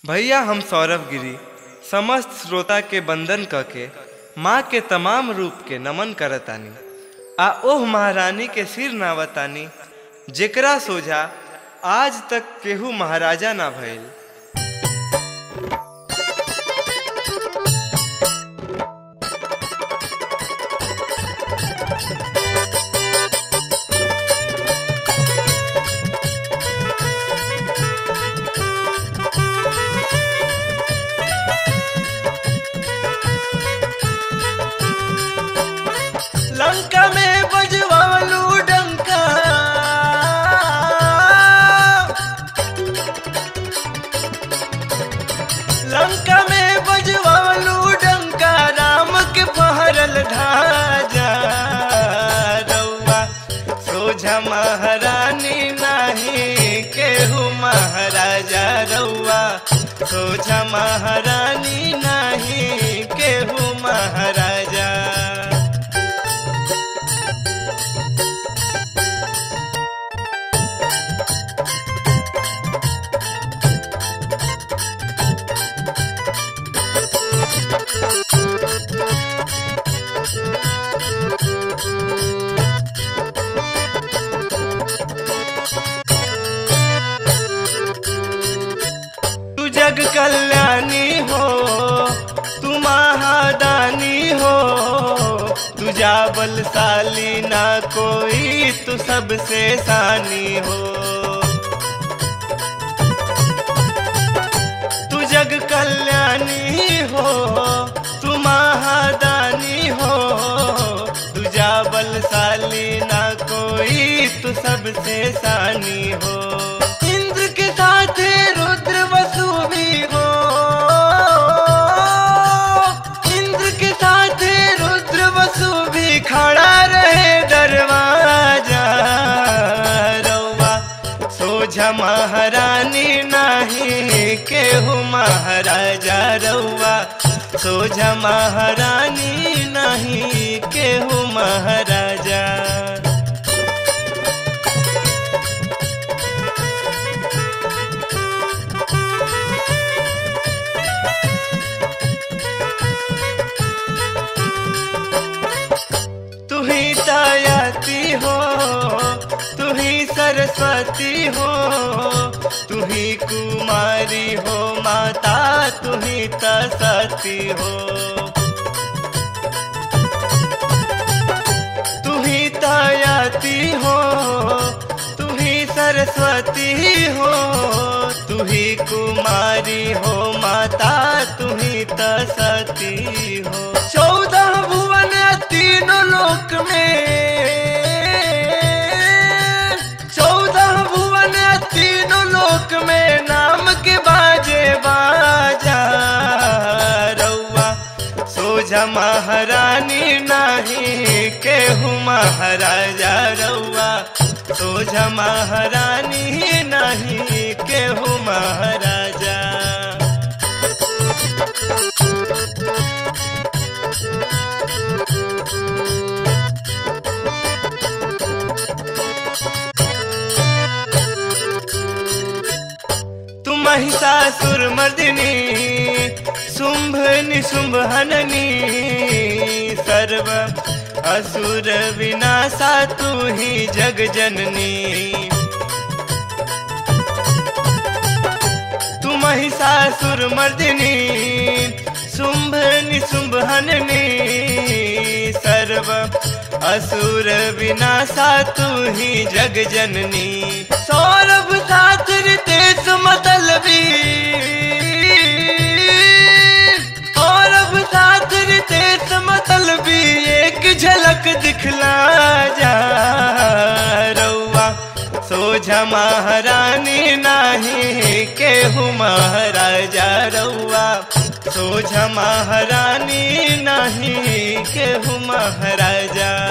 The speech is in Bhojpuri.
भैया हम सौरभ गिरी समस्त श्रोता के बंदन क के माँ के तमाम रूप के नमन करतानी आ ओह महारानी के सिर नावतानी जेकरा सोझा आज तक केहू महाराजा ना भइल लंका में बजवालू डंका लंका में बजवालू डंका राम के पहरल ढाजा रउआ सोझा महारानी नाही केहू महाराजा रउआ सोझा महारानी नाही केहू महाराजा तू जग कल्याणी हो तू महादानी हो तुझा बलशाली ना कोई तू सबसे सानी हो तू जग कल्याणी हो तू महादानी हो तुझा बलशाली ना कोई तू सबसे सानी हो इंद्र के साथ रुद्र वसु भी हो इंद्र के साथ रुद्र वसु भी खड़ा रहे दरवाजा रउआ सोझा महारानी नाही केहू महाराजा रउआ सोझा महारानी नाही केहू महाराजा तू ही दयाती हो तू ही सरस्वती हो तू ही कुमारी हो माता तू ही तसती हो तू ही दयाती हो तू ही सरस्वती हो तू ही कुमारी हो माता तू ही तसती हो चौदह भुवन तीनों लोक में चौदह भुवन तीनों लोक में नाम के बाजे बाजा रउआ सोझा महारानी नाही केहू महाराजा रउआ सोझा महारानी नाही केहू महाराजा तू महिषासुर मर्दिनी शुंभ निशुंभ हननी सर्व असुर विनाशा तू ही जग जननी तू महिषासुर मर्दिनी शुंभ निशुंभ हननी सर्व असुर विनाशा तू ही जग जननी सौरभ साथ रितेश मतलबी सौरभ साथ रितेश मतलबी एक झलक दिखला जा रउआ सोझा महारानी नाही केहू महाराजा रउआ सोझा महारानी नाही केहू महाराजा